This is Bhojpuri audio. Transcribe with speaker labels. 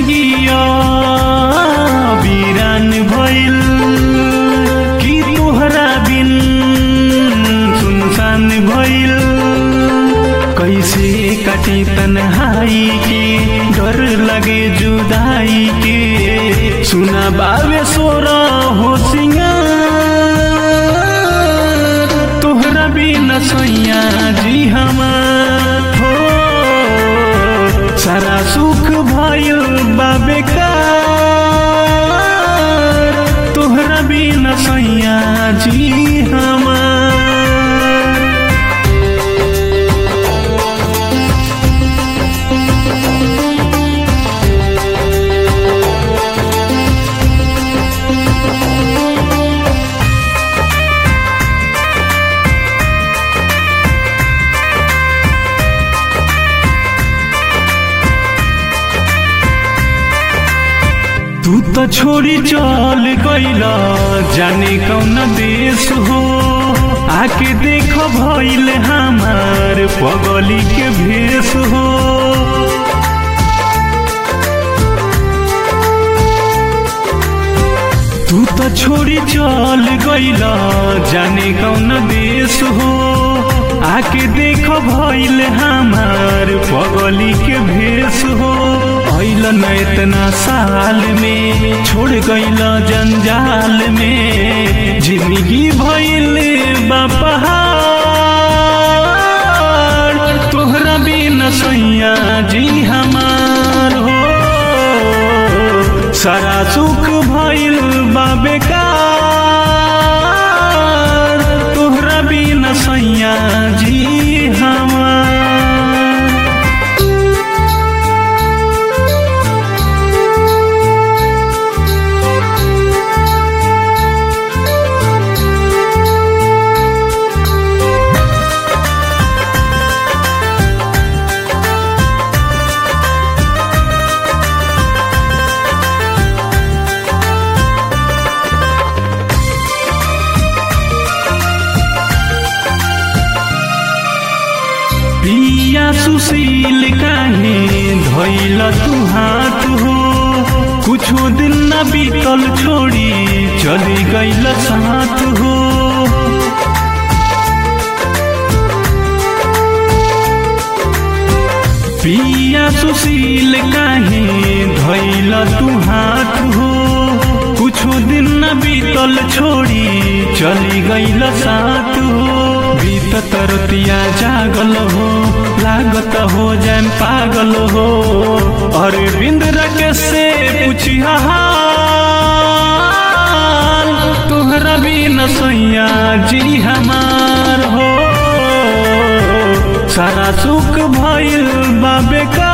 Speaker 1: जिंदगिया वीरान भइल कि तोहरा बिन सुनसान भइल कैसे कटी तन्हाई के डर लगे जुदाई के सुना बावे सोरा हो सिंगार तोहरा बिन सैया जी हमार हो सारा सुख भइल बाबे का तोहरा बिन सैया जी हमार तू तो छोड़ी चल गईला जाने कौन देश हो आके देख भइल हमार पगली के भेष हो तू तो छोड़ी चल गईला जाने कौन देश हो आके देख भइल हमार पगली के भेष हो भइल न इतना साल में छोड़ गइल जंजाल में जिंदगी भइल बपहार तोहरा बिन सैया जी हमार हो सारा सुख भइल बेकार तोहरा बिन सैया जी हमार पिया सुशील काहे धैल तू हाथ हो कुछो दिन न बीतल छोड़ी चली गईल साथ हो पिया सुशील काहे धैल तू हाथ हो कुछो दिन न बीतल छोड़ी चली गईल साथ हो बीतत रतिया जागल हो लागत हो जान पागल हो अरे बिंद रके से पूछिया हाल तोहरा बिन सैया जी हमार हो सारा सुख भइल बाबे का